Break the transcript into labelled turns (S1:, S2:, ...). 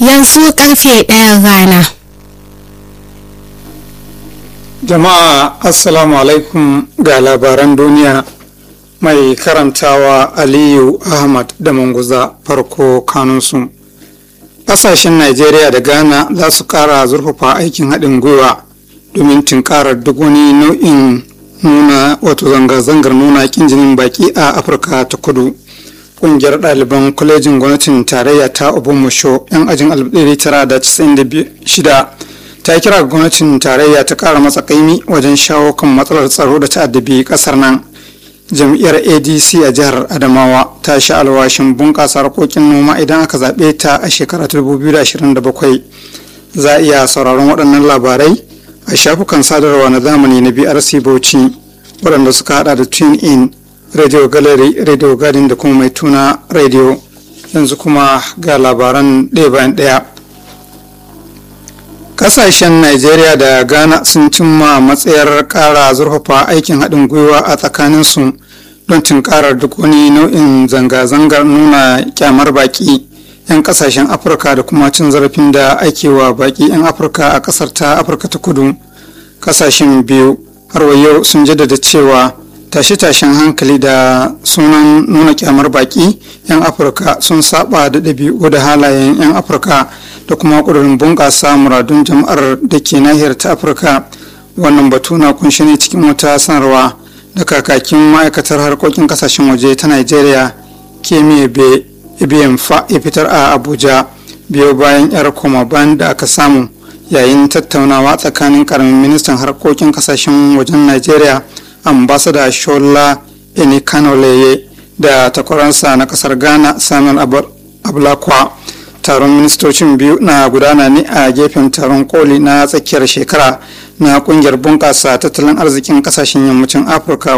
S1: yanzu karfe ɗayan rana
S2: jama'a assalamu alaikum ga labaran duniya mai karantawa aliyu ahmad da manguza farko kanunsu ƙasashen najeriya da ghana za su ƙara zurfafa aikin haɗin gwiwa domin tunkarar duk wani nau'in nuna wato zanga-zangar nuna kin jinin baki a afirka ta kudu ƙungiyar ɗaliban kwalejin gwamnatin tarayya ta obomusho 'yan ajin 1996 ta kira ga gwamnatin tarayya ta ƙara matsa kaimi wajen shawo kan matsalar tsaro da ta'addabi ƙasar nan jam'iyyar adc a jihar adamawa ta sha alwashin bunƙasa harkokin noma idan aka zaɓe ta a shekara 2027 za a iya sauraron waɗannan labarai a shafukan sadarwa na zamani na brc bauchi waɗanda suka hada da tune in radio gallery radio garden da kuma mai tuna radio yanzu kuma ga labaran ɗaya bayan ɗaya kasashen Najeriya da Ghana sun cimma matsayar ƙara zurfafa aikin haɗin gwiwa a tsakaninsu don tunkarar duk wani nau'in zanga-zangar nuna kyamar baƙi 'yan kasashen Afirka da kuma cin zarafin da ake wa baƙi 'yan Afirka a ƙasar ta Afirka ta kudu. Kasashen biyu har wa yau sun jaddada cewa tashe-tashen hankali da sunan nuna kyamar baƙi 'yan Afirka sun saba da ɗabi'u da halayen 'yan Afirka. da kuma ƙudurin bunƙasa muradun jama'ar da ke nahiyar ta afirka wannan batu na kunshi ne cikin wata sanarwa da kakakin ma'aikatar harkokin kasashen waje ta nigeria kemi fa ya fitar a abuja biyo bayan yar koma bayan da aka samu yayin tattaunawa tsakanin karamin ministan harkokin kasashen wajen nigeria ambasada shola enikanoleye da takwaransa na kasar ghana samuel ablakwa taron ministocin biyu na gudana ne a gefen taron koli na tsakiyar shekara na kungiyar bunƙasa tattalin arzikin kasashen yammacin afirka